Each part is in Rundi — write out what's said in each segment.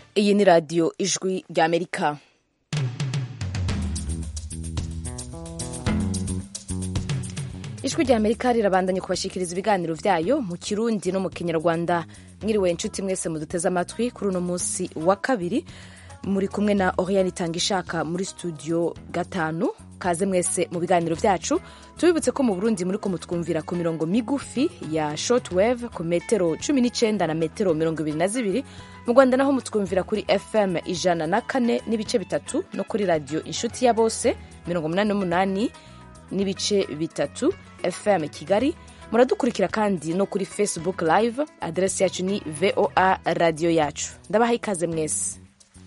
iyi ni radiyo ijwi ry'amerika ijwi ry'amerika rirabandanya kubashikiriza ibiganiro byayo mu kirundi no mu kinyarwanda mwiriwe inshuti mwese muduteze amatwi kuri uno munsi wa kabiri muri kumwe na oriane itanga ishaka muri studio gatanu kaze mwese mu biganiro byacu tubibutse ko mu burundi muri ko mutwumvira ku mirongo migufi ya shortwave ku metero cumi n'icyenda na metero mirongo ibiri na zibiri mu rwanda naho mutwumvira kuri fm ijana na kane n'ibice bitatu no kuri radiyo inshuti ya bose mirongo umunani n'umunani n'ibice bitatu fm kigali muradukurikira kandi no kuri facebook live aderesi yacu ni voa radiyo yacu ndabaha ikaze mwese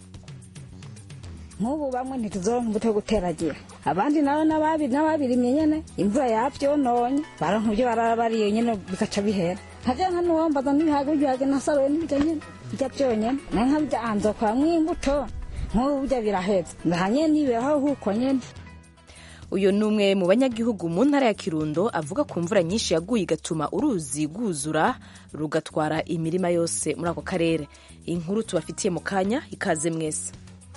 nk'ubu bamwe ntituzoronka imbuto yo guteragira abandi nabo n'ababirimye nyene imvura yavyononye baronka ivyo barara bariye nyene bikaca bihera nkaja nka nuwombaza n'ibihaga ibihaga nasaruye n'ibirya nyene birya vyonyene naye nkabirya anzokoramwo imbuto nk'ubu burya biraheza ndahanye niberaho huko nyene uyu ni umwe mu banyagihugu mu ntara ya kirundo avuga ku mvura nyinshi yaguye igatuma uruzi rwuzura rugatwara imirima yose muri ako karere inkuru tubafitiye mu kanya ikaze mwese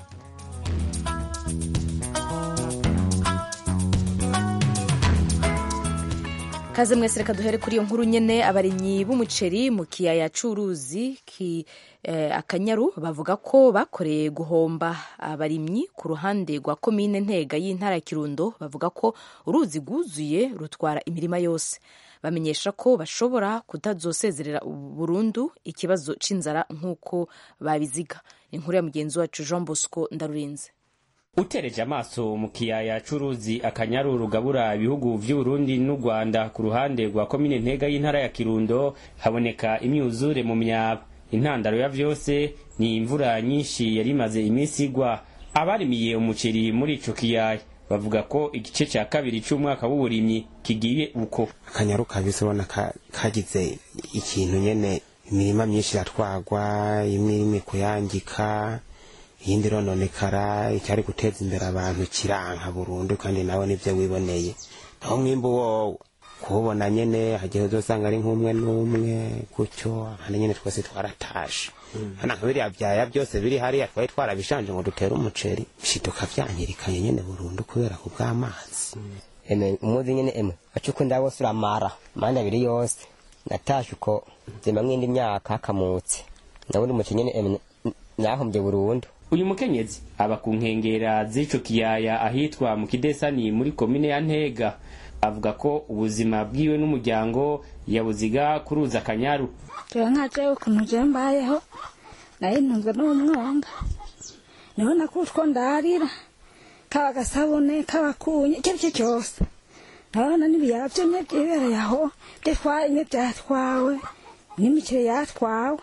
kaze mwese reka duhere kuri iyo nkuru nyene abarimyi b'umuceri mu kiyaya c'uruzi ki eh, akanyaru bavuga ko bakoreye guhomba abarimyi ku ruhande rwa komine ntega y'intara ya kirundo bavuga ko uruzi rwuzuye rutwara imirima yose bamenyesha ko bashobora kutazosezerera burundu ikibazo c'inzara nk'uko babiziga inkuru ya mugenzi wacu jean bosco ndarurinze utereje amaso mu kiyaya c'uruzi akanyaru rugabura ibihugu vy'uburundi n'u rwanda ku ruhande rwa komine ntega y'intara ya kirundo haboneka imyuzure mu myaba intandaro ya vyose ni imvura nyinshi yari imaze iminsi igwa abarimiye umuceri muri ico kiyaya bavuga ko igice ca kabiri c'umwaka w'uburimyi kigiye uko akanyaru kabise ubona kagize ikintu nyene imirima myinshi iratwagwa imwe irimo kuyangika iyindi rononekara icyari guteza imbere abantu kiranka burundu kandi nawe nivyo wiboneye aho mwimbu wowo kuwubona nyene hagiye uzosanga ari nk'umwe n'umwe gutyo abandi nyene twese twaratashe hana nka biriya vyaya byose biri hariya twari twarabishanje ngo dutere umuceri bishiduka vyangirikanye nyene burundu kubera ku bw'amazi eme umuzi nyene emwe acuko ndabose uramara manda abiri yose natashe uko zima mwindi myaka hakamutse ndabona umuceri nyene emwe nahombye burundu uyu mukenyezi aba ku nkengera z'ico kiyaya ahitwa mu kidesani muri komine ya ntega avuga ko ubuzima bwiwe n'umuryango yabuziga kuruza akanyaru jewe nka jewe ukuntu jewe mbayeho nayo ntunzwe n'umwonga niho nakutwo ndarira kaba agasabune kaba kunye icyo aricyo cyose ndabona n'ibiyaba vyomye vyibereye aho vyatwaye vyatwawe n'imiceri yatwawe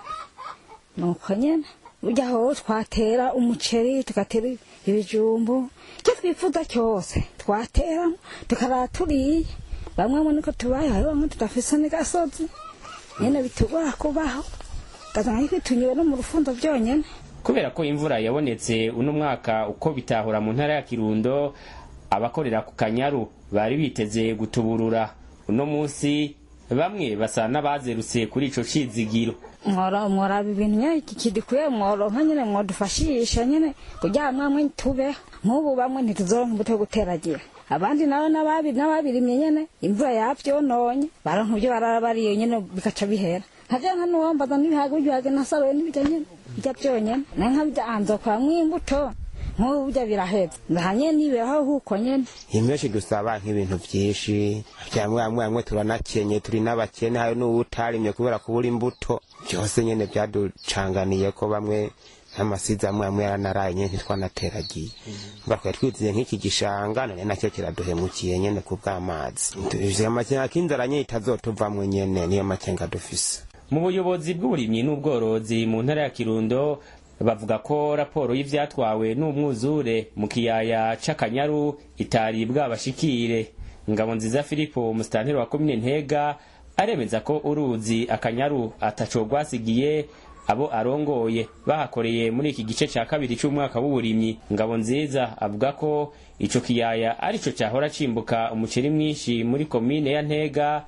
nuko nyene burya aho twatera umuceri tugatera ibijumbu icyo twifuza cyose twatera tukarara turiye bamwe mu niko tubayeho hari bamwe tudafise n'agasozi nyene bitugora kubaho ugasanga twitunyuwe no mu rufundo byonyene kubera ko imvura yabonetse uno mwaka uko bitahura mu ntara ya kirundo abakorera ku kanyaru bari biteze gutuburura uno munsi bamwe basa n'abazerutse kuri ico cizigiro mworaba ibintu nyene kidikuye mworonka nyene mwodufashisha nyene kugira mwamwe tubeho nk'ubu bamwe ntituzoronka imbuto yo guteragira abandi nabo n'ababirimye nyene imvura yavyononye baronka ivyo barara bariye nyene bikaca bihera nkaja nka nuwombaza n'ibihaga ibihaga nasaruye n'ibirya nyene birya vyonyene naye nkabirya anzokoramwo imbuto nk'ubu burya biraheza ndahanye niberaho huko nyene imyinshi dusaba nk'ibintu vyinshi vyamwe amwe amwe turanakenye turi n'abakene hari n'uwutarimye kubera kubura imbuto byose nyene vyaducanganiye ko bamwe n'amasizi amwe amwe yaranaraye nyene ntitwanateragiye mba twari twiziye nk'iki gishanga none nacyo kiraduhemukiye nyene ku bw'amazi ivyo amakenga k'inzara nyene itazotuvamwo nyene niyo makenga dufise mu buyobozi bw'uburimyi n'ubworozi mu ntara ya kirundo bavuga ko raporo y'ivyatwawe n'umwuzure mu kiyaya c'akanyaru itari bwabashikire ngabo nziza filipo umusitanteri wa komine ntega aremeza ko uruzi akanyaru ataco rwasigiye abo arongoye bahakoreye muri iki gice ca kabiri c'umwaka w'uburimyi ngabo nziza avuga ko ico kiyaya arico cahora cimbuka umuceri mwinshi muri komine ya ntega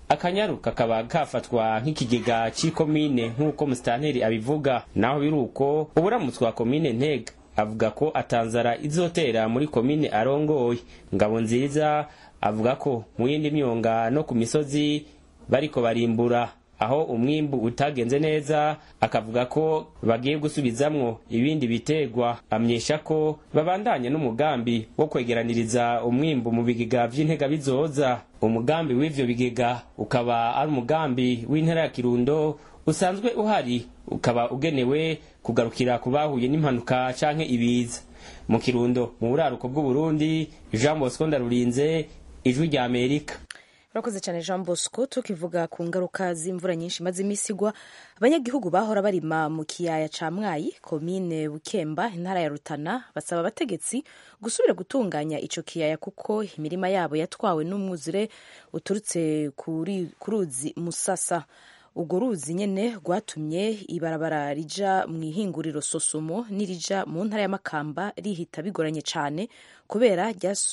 akanyaru kakaba kafatwa nk'ikigega c'ikomine nk'uko musitanteri abivuga naho biri uko uburamutswa wa komine ntega avuga ko atanzara izotera muri komine arongoye ngabo nziza avuga ko mu yindi myonga no ku misozi bariko barimbura aho umwimbu utagenze neza akavuga ko bagiye gusubizamwo ibindi bitegwa amenyesha ko babandanya n'umugambi wo kwegeraniriza umwimbu mu bigega vy'intega bizoza umugambi w'ivyo bigega ukaba ari umugambi w'intara ya kirundo usanzwe uhari ukaba ugenewe kugarukira ku bahuye n'impanuka canke ibiza mu kirundo mu buraruko bw'uburundi jean bosco ndarurinze ijwi rya amerika urakoze cyane jean bosco tukivuga ku ngaruka z'imvura nyinshi imaze iminsi igwa abanyagihugu bahora barima mu kiyaya ca mwayi komine bukemba intara ya rutana basaba abategetsi gusubira gutunganya ico kiyaya kuko imirima yabo yatwawe n'umwuzure uturutse ku ruzi musasa urwo ruzi nyene rwatumye ibarabara rija mu ihinguriro sosomo n'irija mu ntara ya makamba rihita bigoranye cane kubera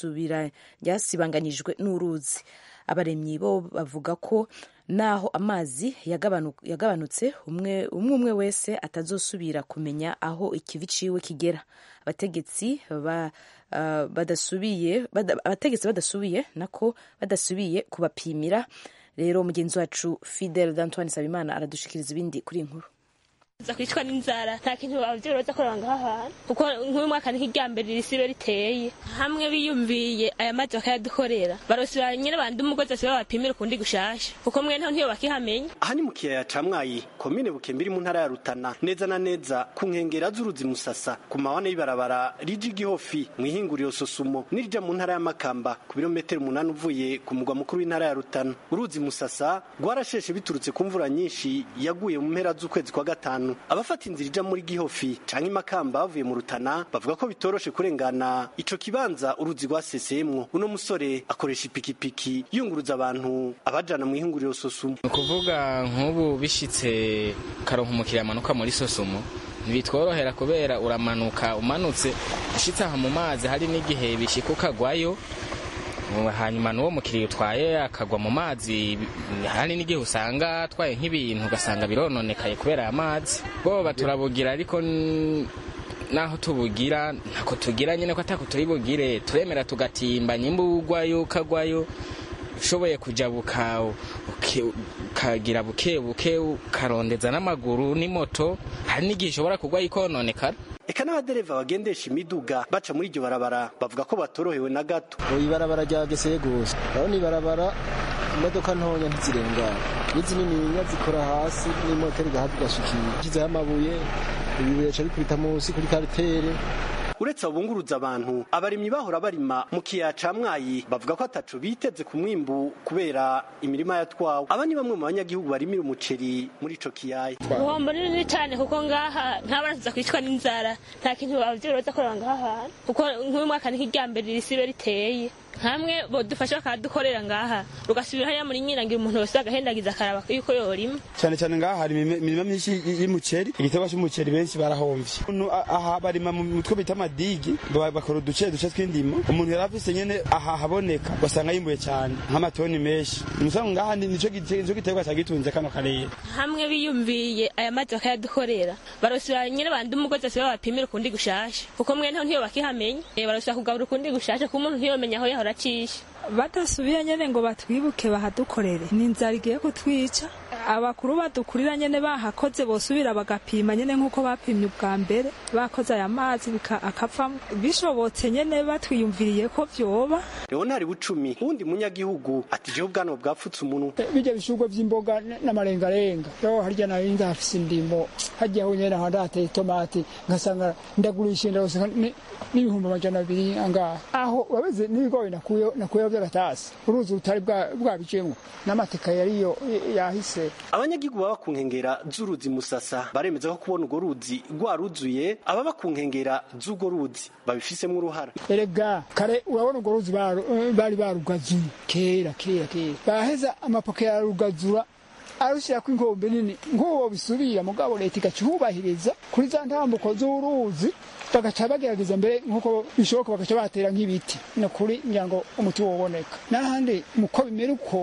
ryasibanganyijwe n'uruzi abaremyi bo bavuga ko naho amazi yagabanutse umwe umwe wese atazosubira kumenya aho ikivi ciwe kigera abategetsi ba, uh, badasubiye bada, abategetsi badasubiye nako badasubiye kubapimira rero mugenzi wacu fidel d'antoine sabimana aradushikiriza ibindi kuri inkuru za kwicwa n'inzara nta kintu abavyeyi baza kureba ngaha hantu kuko nk'uyu mwaka ni nk'iryambere risibe riteye hamwe biyumviye aya mazi bakayadukorera barosira nyene bandi umugozi asibe babapimira ukundi gushasha kuko mwe ntaho ntiyo bakihamenya aha ni mu kiyaya ca mwayi komine bukembe iri mu ntara ya rutana neza na neza ku nkengera z'uruzi musasa ku mawane y'ibarabara rija igihofi mu ihinguriro sosumo n'irija mu ntara ya makamba ku birometero umunani uvuye ku mugwa mukuru w'intara ya rutana uruzi musasa rwarasheshe biturutse ku mvura nyinshi yaguye mu mpera z'ukwezi kwa gatanu abafata inzira ija muri gihofi canke imakamba bavuye mu rutana bavuga ko bitoroshe kurengana ico kibanza uruzi rwasesemwo uno musore akoresha ipikipiki yunguruza abantu abajana mu ihinguriro sosumo ni ukuvuga nk'ubu bishitse karonka umukiriya amanuka muri sosumo ntibitworohera kubera uramanuka umanutse ushitse aha mu mazi hari n'igihe bishika ukagwayo hanyuma n'uwo mukiriya utwaye akagwa mu mazi hari n'igihe usanga atwaye nk'ibintu ugasanga birononekaye kubera aya mazi boba turabugira ariko naho tubugira ntako tugira nyine ko atako turi bugire turemera tugatimba nyimba ugwayo ukagwayo ushoboye kujabuka ukagira buke buke ukarondeza n'amaguru n'imoto hari n'igihe ushobora kugwayo ikononekara eka n'abadereva bagendesha imiduga baca muri iryo barabara bavuga ko batorohewe na gato ibarabara ryageseye gusa urabona ibarabara imodoka ntonya ntizirengana n'izi nininya zikora hasi n'imoteri igahabwa igashikira ishyizeho amabuye ibibuye bica bikubita munsi kuri karitere uretse abunguruza abantu abarimyi bahora barima mu kiyaya ca mwayi bavuga ko ataco biteze ku mwimbu kubera imirima yatwawe aba ni bamwe mu banyagihugu barimira umuceri muri ico kiyaya ubuhombo ni runini cane kuko ngaha ntabaraza kwicwa n'inzara nta kintu abavyeyi baza kureba ngaha hantu kuko nk'uyu mwaka ni nk'iryambere risibe riteye hamwe bodufasha bakadukorera ngaha rugasubira hariya muri nyirangira umuntu wese agahendagiza akaraba yuko yorima cyane cyane ngaha hari imirima myinshi y'umuceri igiterwa cy'umuceri benshi barahomvye aha barima mu mutwe bita amadigi bakora uduce duce tw'indimo umuntu yari afise nyene aha haboneka ugasanga yimbuye cyane nk'amatoni menshi umusango ngaha nico giterwa cagitunze kano karere hamwe biyumviye aya mazi bakayadukorera barosira nyene bandi umugozi asibe babapimira ukundi gushasha kuko mwe ntaho ntiyo bakihamenya barosira kugabura ukundi gushasha kuko umuntu ntiyomenya aho yahora acisha badasubiye nyene ngo batwibuke bahadukorere ni inzara igiye kutwica abakuru badukurira nyene bahakoze bosubira bagapima nyene nk'uko bapimye ubwa mbere bakoze aya mazi akavamo bishobotse nyene batwiyumviriye ko vyoba leonari bucumi uwundi munyagihugu ati jewe ubwanwa bwapfutse umunwa bijya bishurwa vy'imboga n'amarengarenga yo harya nayo ndafise indimo harya ho nyene aho ndateye itomati ngasanga ndagurisha ndaronse n'ibihumbi amajana abiri angaha aho wabeze n'ibigori nakuyeho nakuyeho by'agatasi uruzi rutari bwabicemwo n'amateka yariyo yahise abanyagihugu baba ku nkengera z'uruzi musasa baremeza ko kubona urwo ruzi rwaruzuye ababa ku nkengera z'urwo ruzi babifisemwo uruhara erega kare urabona urwo ruzi bari barugazuye kera kera kera baheza amapoke yararugazura arushyirako inkombe nini nk'uwo bisubira mugabo leta igacubahiriza kuri za ntambuko z'uruzi bagaca bagerageza mbere nk'uko bishoboka bagaca batera nk'ibiti ni ukuri ngira ngo umuti woboneka n'ahandi muko bimera uko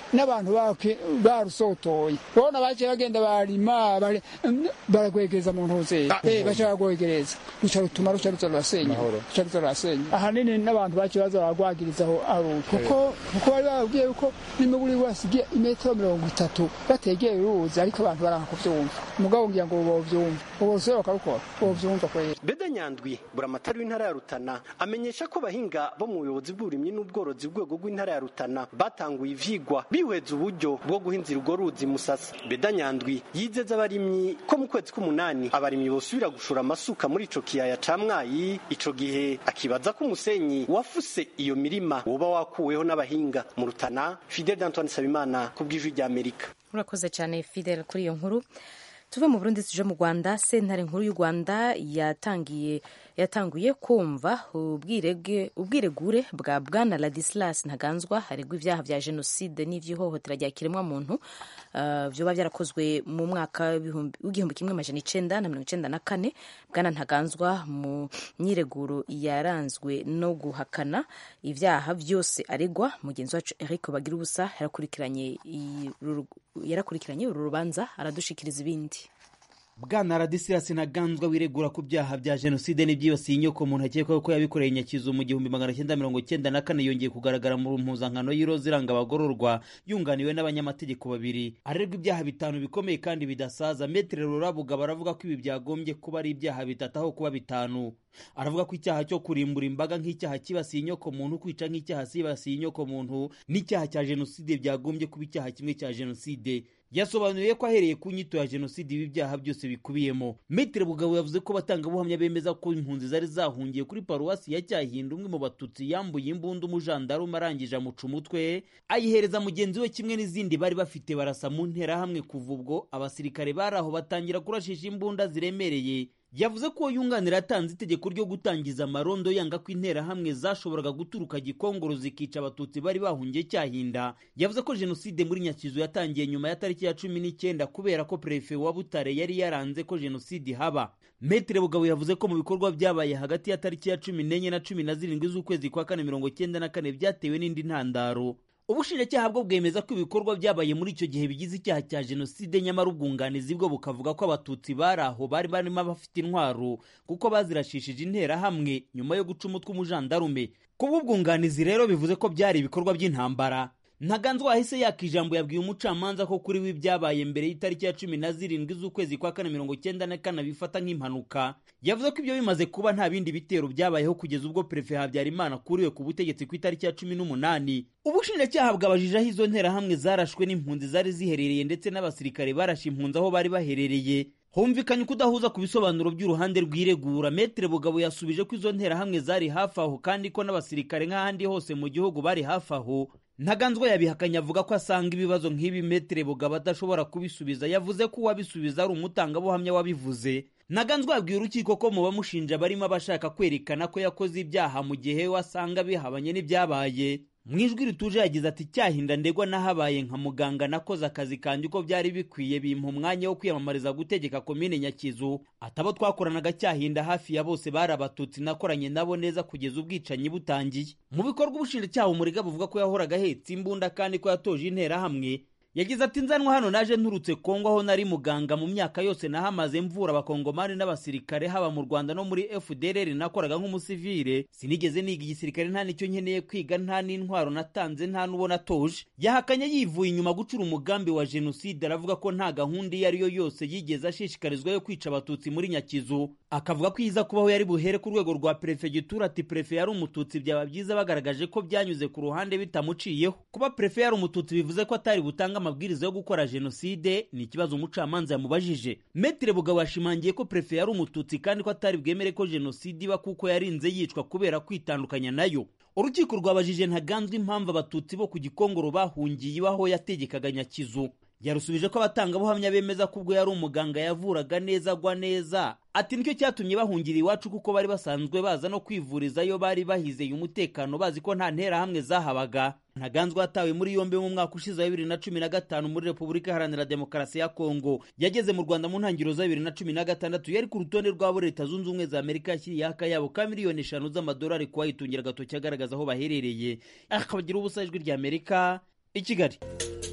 n'abantu bake- barusotoye urabona baciye bagenda barima bari- baragwegereza mu ntuze Eh, baca bagwegereza ruca rutuma ruca ruza rurasenya ruca ruza rurasenya ahanini n'abantu baciye baza baragwagirizaho aruko kuko kuko bari bababwiye yuko n'imiburi wasigiye imetero mirongo itatu bategeye uruzi ariko abantu baranga kuvyumva umugabo ngira ngo bovyumva ubose bakarukora bovyumva kwera beda nyandwi buramatari w'intara ya rutana amenyesha ko abahinga bo mu buyobozi bw'uburimyi n'ubworozi bw'urwego rw'intara ya rutana batanguye ivyigwa bihweza uburyo bwo guhinzira urwo ruzi musasa beda nyandwi yizeza abarimyi ko mu kwezi k'umunani abarimyi bosubira gushora amasuka muri ico kiyaya ca mwayi ico gihe akibaza ko umusenyi wafuse iyo mirima woba wakuweho n'abahinga mu rutana fidel d'antoine sabimana ku bw'ijwi ry'amerika urakoze cyane fidel kuri iyo nkuru tuve mu burundi tuje mu rwanda sentare nkuru y'u rwanda yatangiye yatanguye kumva ubwirege ubwiregure bwa bwana ladislas ntaganzwa haregwa ibyaha bya jenoside n'iby'ihohotera rya kiremwamuntu uh, byoba byarakozwe mu mwaka w'ibihumbi- w'igihumbi kimwe amajana icenda na mirongo icenda na kane bwana ntaganzwa mu myireguro yaranzwe no guhakana ibyaha byose aregwa mugenzi wacu eric bagira ubusa yarakurikiranye iyi- uru- yarakurikiranye uru rubanza aradushikiriza ibindi bwana radisirasi ntaganzwa wiregura ku byaha bya jenoside n'ibyibasiye inyoko muntu akekwaho ko yabikoreye nyakizu mu gihumbi magana cyenda mirongo cyenda na kane yongeye kugaragara mu mpuzankano y'iroza iranga abagororwa yunganiwe n'abanyamategeko babiri arerwa ibyaha bitanu bikomeye kandi bidasaza metere rurabuga baravuga ko ibi byagombye kuba ari ibyaha bitatu aho kuba bitanu aravuga ko icyaha cyo kurimbura imbaga nk'icyaha kibasiye inyoko muntu kwica nk'icyaha kibasiye inyoko muntu n'icyaha cya jenoside byagombye kuba icyaha kimwe cya jenoside yasobanuye ko ahereye ku nyito ya jenoside ibi byaha byose bikubiyemo metere bugabo yavuze ko abatangabuhamya bemeza ko impunzi zari zahungiye kuri paruwasi ya cyahinda umwe mu batutsi yambuye imbunda umujandarume arangije amuca umutwe ayihereza mugenzi we kimwe n'izindi bari bafite barasa mu nterahamwe kuva ubwo abasirikare bari aho batangira kurashisha imbunda ziremereye yavuze ko yunganira yatanze itegeko ryo gutangiza amarondo yanga ko interahamwe zashoboraga guturuka gikongoro zikica abatutsi bari bahungiye cyahinda yavuze ko jenoside muri nyakizu yatangiye nyuma ya tariki ya cumi n'icyenda kubera ko perefe wa butare yari yaranze ko jenoside haba metere bugabo yavuze ko mu bikorwa byabaye hagati ya tariki ya cumi n'enye na cumi na zirindwi z'ukwezi kwa kane mirongo cyenda na kane byatewe n'indi ntandaro ubushinjacyaha bwo bwemeza ko ibikorwa byabaye muri icyo gihe bigize icyaha cya jenoside nyamara ubwunganizi bwo bukavuga ko abatutsi bari aho bari barimo bafite intwaro kuko bazirashishije interahamwe nyuma yo guca umutwe umujandarume kuba ubwunganizi rero bivuze ko byari ibikorwa by'intambara ntaganzwa wahise yaka ijambo yabwiye umucamanza ko kuri we ibyabaye mbere y'itariki ya cumi na zirindwi z'ukwezi kwa kane mirongo cyenda na kane bifata nk'impanuka yavuze ko ibyo bimaze kuba nta bindi bitero byabayeho kugeza ubwo perefe habyarimana akuriwe ku butegetsi ku itariki ya cumi n'umunani ubushinjacyaha bwabajije aho izo nterahamwe zarashwe n'impunzi zari ziherereye ndetse n'abasirikare barashe impunzi aho bari baherereye humvikanye ukudahuza ku bisobanuro by'uruhande rw'iregura metere bugabo yasubije ko izo nterahamwe zari hafi aho kandi ko n'abasirikare nk'ahandi hose mu gihugu bari hafi aho ntaganzwa yabihakanye avuga ko asanga ibibazo nk'ibi metere bugabo adashobora kubisubiza yavuze ko uwabisubiza ari umutangabuhamya wabivuze ntaganzwa yabwiye urukiko ko mu bamushinja barimo abashaka kwerekana ko yakoze ibyaha mu gihe we asanga bihabanye n'ibyabaye mu ijwi rituje yagize ati cyahinda ndegwa nahabaye nka muganga nakoze akazi kanjye uko byari bikwiye bimpa umwanya wo kwiyamamariza gutegeka komine nyakizu atabo twakoranaga cyahinda hafi ya bose bari abatutsi nakoranye nabo neza kugeza ubwicanyi butangiye mu bikorwa ubushinjacyaha umuriga buvuga ko yahoraga ahetse imbunda kandi ko yatoje interahamwe yagize ati nzanwa hano naje nturutse kongo aho nari muganga mu myaka yose nahamaze mvura abakongomani n'abasirikare haba mu rwanda no muri fdrr nakoraga nk'umusivire sinigeze niga igisirikare nta nicyo nkeneye kwiga nta n'intwaro natanze nta n'uwo natoje yahakanye yivuye inyuma gucura umugambi wa jenoside aravuga ko nta gahunda iyo ari yo yose yigeze ashishikarizwa yo kwica abatutsi muri nyakizu akavuga ko iza kubaho yari buhere ku rwego rwa perefegitura ati perefe yari umututsi byaba byiza bagaragaje ko byanyuze ku ruhande bitamuciyeho kuba perefe yari umututsi bivuze ko atari butanga amabwiriza yo gukora jenoside ni ikibazo umucamanza yamubajije metere bugabo yashimangiye ko perefe yari umututsi kandi ko atari bwemere ko jenoside iba kuko yarinze yicwa kubera kwitandukanya nayo urukiko rwabajije ntaganzwa impamvu abatutsi bo ku gikongoro bahungiye iwaho yategekaga nyakizu yarusubije ko abatangabuhamya bemeza ko ubwo yari umuganga yavuraga neza agwa neza ati nicyo cyatumye bahungira iwacu kuko bari basanzwe baza no kwivurizayo bari bahizeye umutekano bazi ko nta nterahamwe zahabaga ntaganzwa yatawe muri yombi mu mwaka ushize wa bibiri na cumi na gatanu muri repubulika iharanira demokarasi ya kongo yageze mu rwanda mu ntangiriro za bibiri na cumi na gatandatu yari ku rutonde rw'abo leta zunze ubumwe za amerika yashyiriyeho akayabo ka miliyoni eshanu z'amadolari kuwayitungira agatoki agaragaza aho baherereye akabagira ubusa ijwi rya amerika i kigali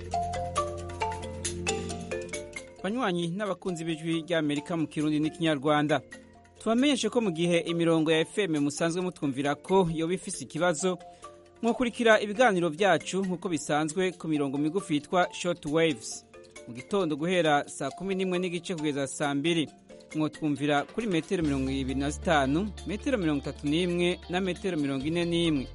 banywanyi n'abakunzi b'ijwi ry'amerika mu kirundi n'ikinyarwanda tubamenyeshe ko mu gihe imirongo ya fm musanzwe mutwumvira ko yoba ifise ikibazo mwakurikira ibiganiro byacu nk'uko bisanzwe ku mirongo migufi yitwa short waves mu gitondo guhera saa kumi n'imwe n'igice kugeza saa mbiri mwotwumvira kuri metero mirongo ibiri na zitanu metero mirongo itatu n'imwe na metero mirongo ine n'imwe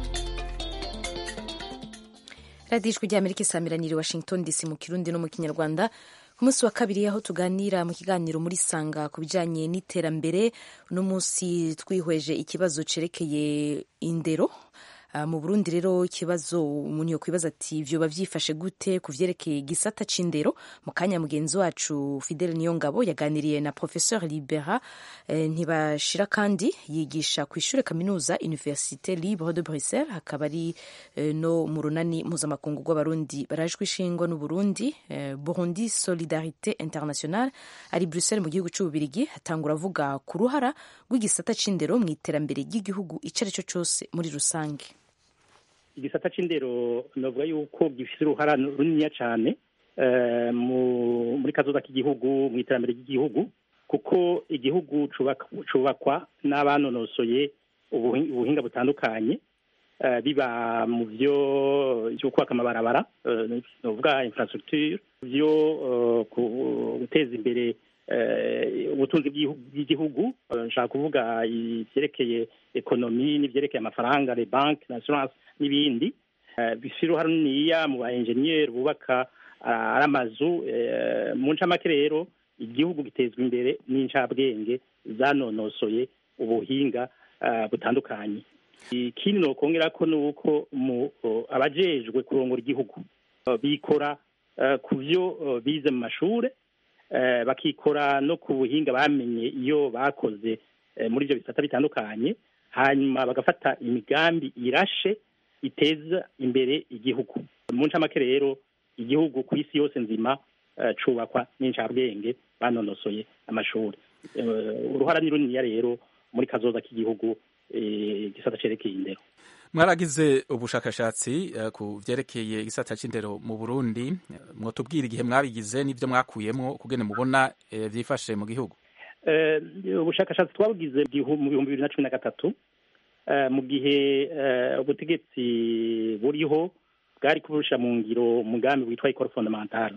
radiyo ijwi ry'amerika isamiraniye washington dc mu kirundi no mu kinyarwanda ku munsi wa kabiri aho tuganira mu kiganiro muri sanga ku bijyanye n'iterambere uno munsi twihweje ikibazo cerekeye indero Uh, mu burundi rero ikibazo umuntu yokwibaza ati vyoba vyifashe gute ku vyerekeye igisata c'indero mu kanya mugenzi wacu fidele niyongabo yaganiriye na professeur libera eh, ntibashira kandi yigisha ku ishure kaminuza université libre de bruxelles hakaba ari eh, no mu runani mpuzamakungu rw'abarundi barajwe ishingwa n'uburundi eh, burundi solidarité internationale ari bruxelles mu gihugu c'ububirigi atangura avuga ku ruhara rw'igisata c'indero mu iterambere ry'igihugu ico ari cyo cose muri rusange igisata c'indero novuga yuko gifise uruhara runiniya cane muri kazoza k'igihugu mu iterambere ry'igihugu kuko igihugu cubakwa n'abanonosoye ubuhinga butandukanye biba mu vyo vyo kubaka amabarabara novuga infrastructure vyo guteza imbere ubutunzi bw'igihugu nshaka kuvuga ivyerekeye ekonomi n'ivyerekeye amafaranga le banke l'assurance n'ibindi bifite uruhare runiniya mu ba enjeniyeri bubaka ari amazu mu ncamake rero igihugu gitezwa imbere n'incabwenge zanonosoye ubuhinga butandukanye ikindi nokongera ko ni uko abajejwe kurongora igihugu bikora ku byo bize mu mashure bakikora no ku buhinga bamenye iyo bakoze muri ibyo bisata bitandukanye hanyuma bagafata imigambi irashe iteza imbere igihugu mu ncamake rero igihugu ku isi yose nzima cubakwa n'incabwenge banonosoye amashuri uruhara ni runiniya rero muri kazoza k'igihugu igisata cerekeye indero mwaragize ubushakashatsi ku vyerekeye igisata c'indero mu Burundi mwotubwira igihe mwabigize n'ivyo mwakuyemwo kugene mubona vyifashe mu gihugu ubushakashatsi twabugize mu bihumbi bibiri na cumi na gatatu mu gihe ubutegetsi buriho bwari kuburusha mu ngiro umugambi witwa ikoro fondamentale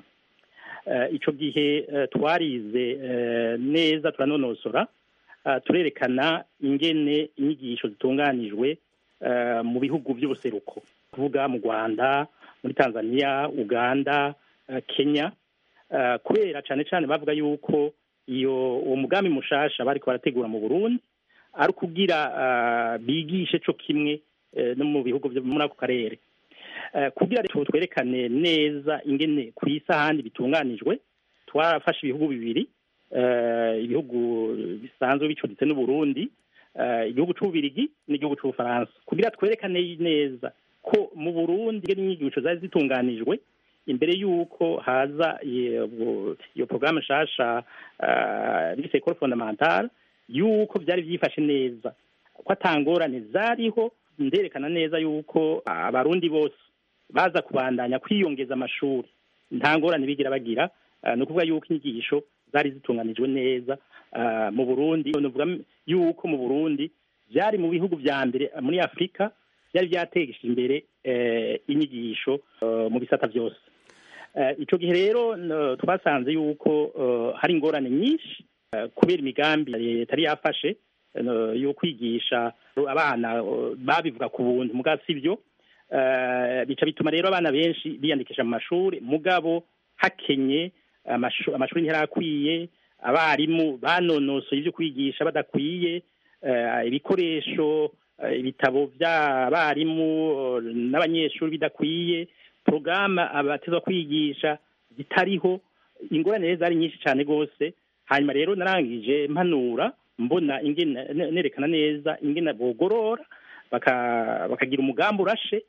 ico gihe twarize neza turanonosora turerekana ingene inyigisho zitunganijwe mu bihugu by'ubuseruko kuvuga mu rwanda muri tanzania uganda kenya kubera cyane cyane bavuga yuko iyo uwo mugambi mushasha bariko barategura mu burundi ari ukugira bigishe co kimwe no mu bihugu byo muri ako karere kugira twerekane neza ingene ku isi ahandi bitunganijwe twarafashe ibihugu bibiri ibihugu bisanzwe bicuditse n'uburundi igihugu c'ububirigi n'igihugu c'ubufaransa kugira twerekane neza ko mu burundi inyigisho zari zitunganijwe imbere y'uko haza iyo porogaramu nshasha bise ekoro fondamentale y'uko byari byifashe neza ko atangorane zariho nderekana neza y'uko abarundi bose baza kubandanya kwiyongeza amashuri nta ngorane bigira bagira ni ukuvuga y'uko inyigisho zari zitunganijwe neza mu burundi nuvuga y'uko mu burundi byari mu bihugu vya mbere muri afurika byari byategesha imbere inyigisho mu bisata byose icyo gihe rero twasanze yuko hari ingorane nyinshi kubera imigambi leta yari yafashe yo kwigisha abana babivuga ku buntu mugabo si byo bica bituma rero abana benshi biyandikisha mu mashuri mugabo hakenye amashuri ntiyarakwiye abarimu banonosoye ibyo kwigisha badakwiye ibikoresho ibitabo by'abarimu n'abanyeshuri bidakwiye porogaramu abatezwa kwigisha zitariho ingorane rero zari nyinshi cyane rwose hanyuma rero narangije mpanura mbona nerekana neza ingena bogorora bakagira umugambi urashe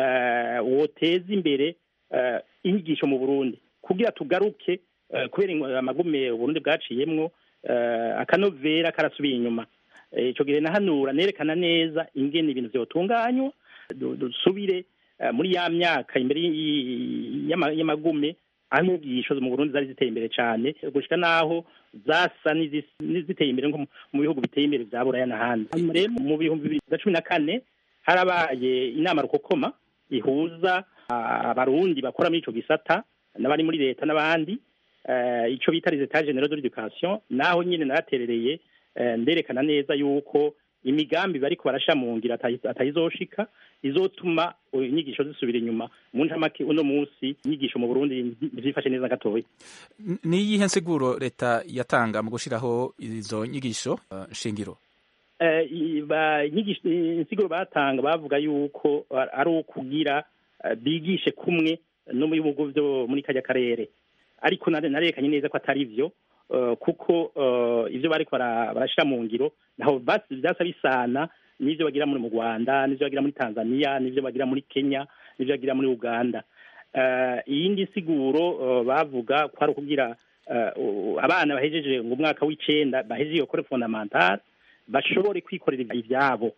woteza imbere inyigisho mu burundi kugira tugaruke kubera amagume uburundi bwaciyemwo akanovera karasubiye inyuma icyo gihe nahanura nerekana neza ingene ibintu vyotunganywa dusubire muri ya myaka imbere y'amagume aho inyigisho mu burundi zari ziteye imbere cyane gushika n'aho zasa n'izis- n'iziteye imbere nko mu- mu bihugu biteye imbere vya buraya n'ahandi Hanyuma rero mu bihumbi bibiri na cumi na kane harabaye inama rukokoma ihuza ah, abarundi bakora muri ico gisata n'abari muri leta n'abandi eh, ico bita les etats generaux de l'éducation naho nyine naraterereye eh, nderekana neza yuko imigambi bariko barasha mu ngira atayi- atayizoshika izotuma uh, inyigisho zisubira inyuma mu ncamake uno munsi inyigisho mu burundi ntivyifashe neza gatoya N- ni iyihe nsiguro leta yatanga mu gushiraho izo nyigisho uh, shingiro Eh, i- ba- inyigisho insiguro batanga bavuga yuko ar- ari ukugira eh, bigishe kumwe no mu bihugu vyo muri kajya karere ariko nare- narerekanye neza ko atari vyo eh, kuko eh, ivyo bariko bara- barashira mu ngiro naho basi vyasa bisana n'ivyo bagira muri mu Rwanda n'ivyo bagira muri Tanzania n'ivyo bagira muri Kenya n'ivyo bagira muri Uganda Eh, iyindi siguro eh, bavuga ko ari ukugira eh, u- abana bahejeje ngo umwaka w'icenda bahejeje iyo kore fondamentale bashobore kwikorera ibyabo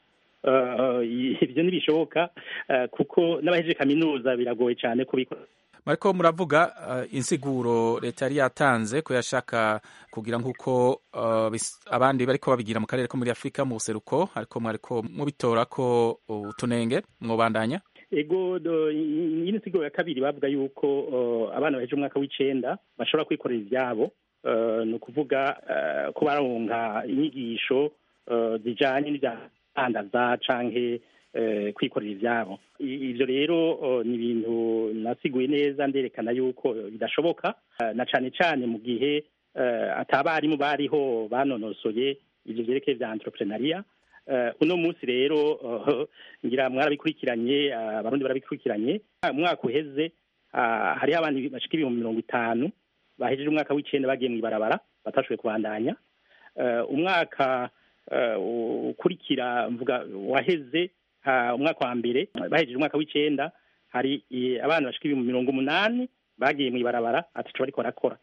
Eh, ibyo ntibishoboka eh, kuko n'abahejeje kaminuza biragoye cyane kubikora mariko muravuga uh, insiguro leta yari yatanze ko yashaka kugira nk'uko uh, bis- abandi bariko babigira mu karere ko muri afurika mu buseruko ariko mwariko mubitora ko utunenge mwobandanya ego do- iyi siguro ya kabiri bavuga yuko eh, abana bahejeje umwaka w'icenda bashobora kwikorera ibyabo Eh, ni ukuvuga eh, ko baronka inyigisho eh, zijanye n'ivyandaza canke eh, kwikorera ivyabo I- ivyo rero eh, ni ibintu nasiguye neza nderekana yuko bidashoboka eh, na cane cane mu gihe eh, atabarimu bariho banonosoye ivyo vyerekeye vya entrepreneuria Eh, uno munsi rero eh, ngira mwarabikurikiranye eh, abarundi barabikurikiranye umwaka uheze ah, hariho abantu bashika ibihumbi mirongo itanu bahejeje umwaka w'icenda bagiye mw'ibarabara batashoboye kubandanya Eh, umwaka eh, ukurikira mvuga waheze ha- umwaka wa mbere bahejeje umwaka w'icenda hari eh, abana bashika ibihumbi mirongo umunani bagiye mw'ibarabara ataco bariko barakora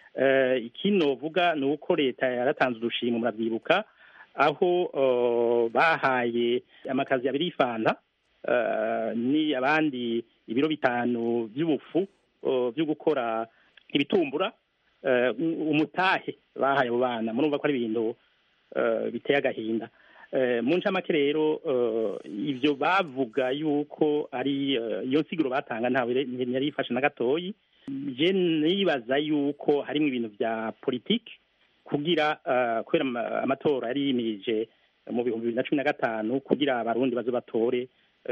Eh, ikindi novuga ni uko leta yaratanze udushimwe muravyibuka aho eh, bahaye amakazi abiri y'ifanta eh, ni abandi ibiro bitanu by'ubufu eh, byo gukora ibitumbura eh, umutahe bahaye abo bana murumva ko ari ibintu eh, biteye agahinda Eh, mu ncamake rero eh, ivyo bavuga yuko ari eh, iyo nsiguro batanga ntawe re- ntiyari yifashe na gatoyi je nibaza yuko harimwo ibintu vya politike kugira eh, kubera ama- amatora yari yimirije mu bihumbi bibiri na cumi na gatanu kugira abarundi baze batore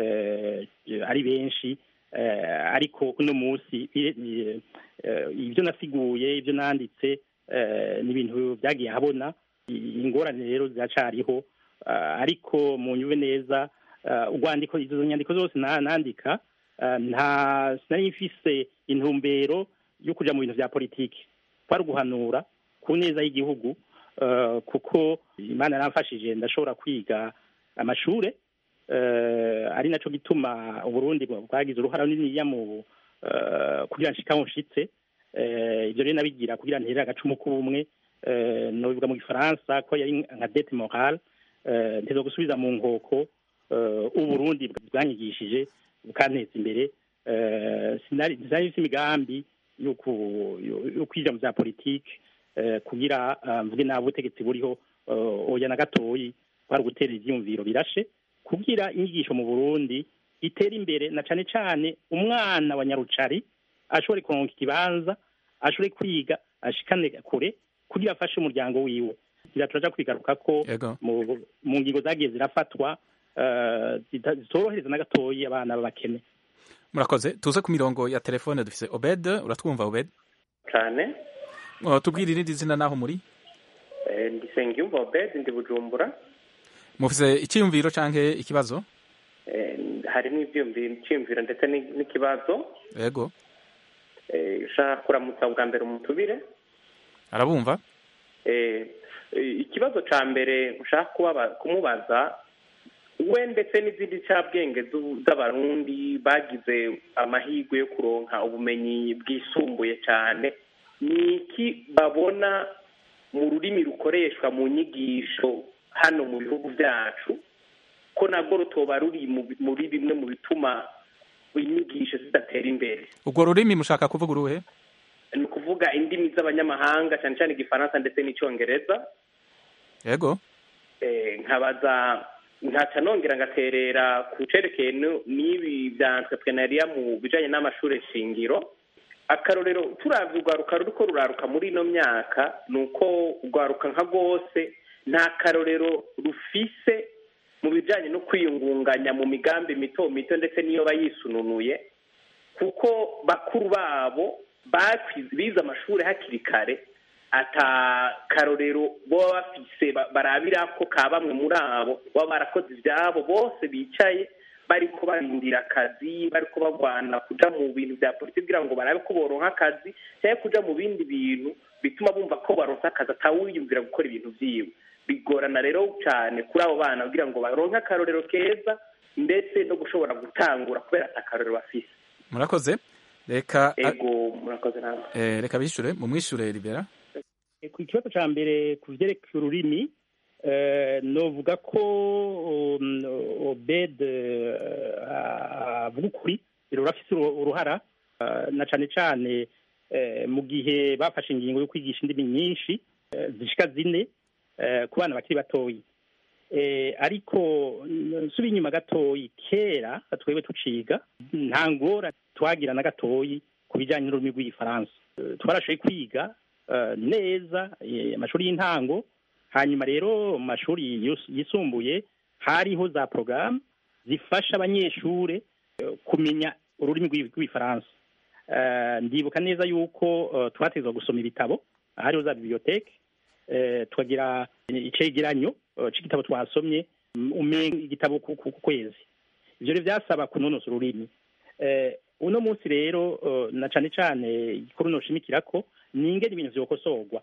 eh, ari benshi eh, ariko uno munsi i- i- eh, ibyo nasiguye ibyo nanditse eh, ni ibintu byagiye habona I- ingorane rero ziracariho eh, ariko mu nyube neza eh, urwandiko izo nyandiko zose na- nandika eh, nta sinari mfise intumbero yo kuja mu bintu vya politiki kwari uguhanura ku neza y'igihugu eh, kuko imana yaramfashije ndashobora kwiga amashure eh, ari naco gituma uburundi bwagize uruhara runiniya mu eh, kugira nshika aho nshitse Eh, ivyo rero nabigira kugira nterere agacumu k'ubumwe eh, nobivuga mu gifaransa ko yari nka dete morale eh, nteza gusubiza mu nkoko eh, uburundi bwanyigishije bukanteza imbere eh, sinari sinari mfise imigambi yo ku- yo- yo kwija mu vya politike eh, kugira ah, mvuge nabi ubutegetsi buriho eh, oya na gatoyi kwari ugutera ivyiyumviro birashe kugira inyigisho mu burundi itere imbere na cane cane umwana wa nyarucari ashobore kuronka ikibanza ashobore kwiga ashikane kure kugira afashe umuryango wiwe kugira turaja kwigaruka ko mu, mu ngingo zagiye zirafatwa eh, zita- zitorohereza na gatoyi abana b'abakene murakoze tuze ku mirongo ya telefone dufise obed uratwumva obed cyane uh, tubwire irindi zina naho muri Eh, ndi Sengiyumva Obed ndi Bujumbura mufise icyiyumviro canke ikibazo Eh, harimo ibyiyumviro icyiyumviro ndetse ni- n'ikibazo yego Eh, ushaka kuramutsa bwa mbere umutubire arabumva Eh, eh, ikibazo ca mbere ushaka kubaba- kumubaza we ndetse n'izindi cabwenge z'u- z'abarundi bagize amahirwe yo kuronka ubumenyi bwisumbuye cyane ni iki babona mu rurimi rukoreshwa mu nyigisho hano mu bihugu byacu ko nabwo rutoba ruri mu bi- muri bimwe mu bituma inyigisho zidatera imbere ubwo rurimi mushaka kuvuga uruhe ni ukuvuga indimi z'abanyamahanga cyane cyane igifaransa ndetse n'icyongereza yego Eh, nkabaza nkaca nongera ngaterera ku cerekeye nu- n'ibi bya entrepreneuria mu bijanye n'amashure shingiro akarorero turavye urwaruka ruriko ruraruka muri ino myaka ni uko urwaruka nka rwose nta karorero rufise mu bijanye no kwiyungunganya mu migambi mito mito ndetse n'iyo bayisununuye kuko bakuru babo bakwize bize amashuri hakiri kare ata karorero baba bafise ba- barabira ko ka bamwe muri abo baba barakoze ivyabo bose bicaye bariko barindira akazi bariko bagwana kuja mu bintu vya politiki kugira ngo barabe ko boronka akazi cyangwa kuja mu bindi bintu bituma bumva ko baronse akazi atawiyumvira gukora ibintu vyiwe bigorana rero cyane kuri abo bana kugira ngo baronke akarorero keza ndetse no gushobora gutangura kubera ata karorero bafise murakoze reka ego murakoze namwe eh, reka bishure mumwishure libera ku kibazo cya mbere ku byerekeye ururimi eh, novuga ko um, obed eh, avuga ukuri rurafise uru- uruhara eh, na cane cane eh, mu gihe bafashe ingingo yo kwigisha indimi nyinshi eh, zishika zine eh, ku bana bakiri batoyi eh, ariko nsubiye inyuma gatoyi kera twebwe tuciga nta ngora twagira na gatoyi ku bijyanye n'ururimi rw'igifaransa Eh, twarashoboye kwiga eh, neza eh, amashuri y'intango hanyuma rero mu mashuri yus- yisumbuye hariho za porogaramu zifasha abanyeshure eh, kumenya ururimi rw'i- rw'igifaransa Eh, ndibuka neza yuko eh, twategetswe gusoma ibitabo hariho za biblioteke eh, tukagira icegeranyo eh, c'igitabo twasomye mm, umenga igitabo ku ku- ku kwezi ivyo rero vyasaba kunonosa ururimi eh, uno munsi rero eh, na cane cane igikuru noshimikirako ni ingene ibintu vyokosorwa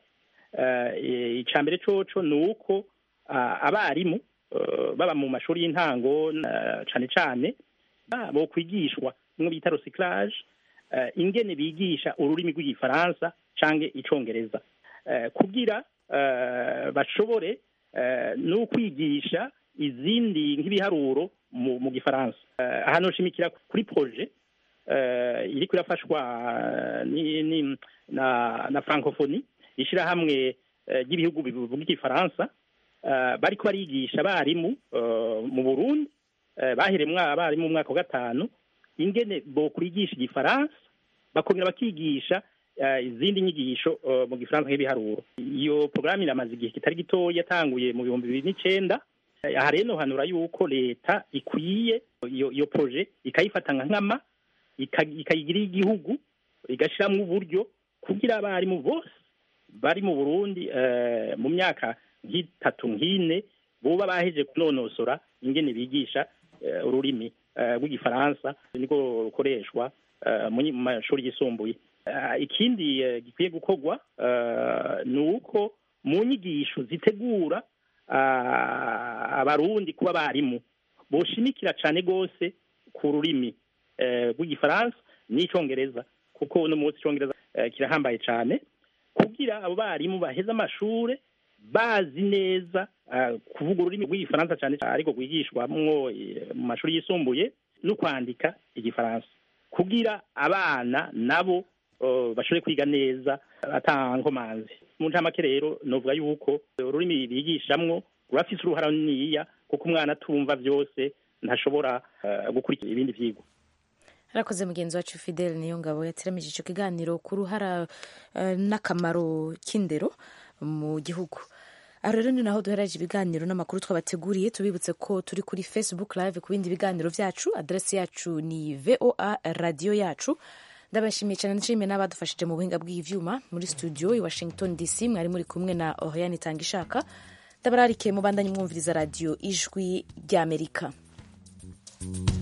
eh, ica mbere coco ni uko ah, abarimu eh, baba mu mashuri y'intango na- cane cane ah, bokwigishwa bimwe bita recyclage eh, ingene bigisha ururimi rw'igifaransa canke icongereza eh, kugira eh, bashobore eh, no kwigisha izindi nk'ibiharuro mu, mu gifaransa eh, aha noshimikira kuri projet eh, iriko irafashwa eh, ni, ni, na, na francophonie ishirahamwe eh, ry'ibihugu bivuga igifaransa eh, bariko barigisha abarimu eh, mu burundi eh, baheremwa abarimu mu mwaka wa gatanu ingene bokwigisha igifaransa bakongera bakigisha eh, izindi nyigisho eh, mu gifaransa nk'ibiharuro iyo porogaramu iramaze igihe kitari gitoya yatanguye mu bihumbi bibiri n'icenda Eh, aha rero nohanura yuko leta ikwiye iyo iyo proje ikayifata nka nkama ika- ikayigira igihugu igashiramwo uburyo kugira abarimu bose bari mu burundi eh, mu myaka nk'itatu nk'ine boba baheje kunonosora ingene bigisha eh, ururimi eh, rw'igifaransa niko rukoreshwa eh, mu nyi- mu mashuri yisumbuye Eh, ikindi eh, gikwiye gukorwa eh, ni uko mu nyigisho zitegura ah, abarundi kuba abarimu boshimikira cane gose ku rurimi eh, rw'igifaransa n'icongereza kuko uno munsi icongereza eh, kirahambaye cane kugira abo barimu baheze amashure bazi neza ah, kuvuga ururimi rw'igifaransa cane cane ariko rwigishwamwo eh, mu mashuri yisumbuye no kwandika igifaransa kugira abana nabo eh, bashobore kwiga neza ata nkomanzi mu ncamake rero novuga yuko ururimi bigishamwo rurafise uruhara runiniya kuko umwana atumva vyose ntashobora eh, gukurikira ibindi vyigwa harakoze mugenzi wacu fidele niyo ngabo yateramije ico kiganiro ku ruhara eh, n'akamaro k'indero mu gihugu aho rero ni naho duhereje ibiganiro n'amakuru twabateguriye tubibutse ko turi kuri facebook live ku bindi biganiro vyacu adresi yacu ni voa radio yacu ndabashimiye cyane nshimiye n'abadufashije mu buhinga bw'ivyuma muri studio i washington dc mwari muri kumwe na oriane tangishaka ndabararikiye mubandanye mwumviriza radio ijwi ry'amerika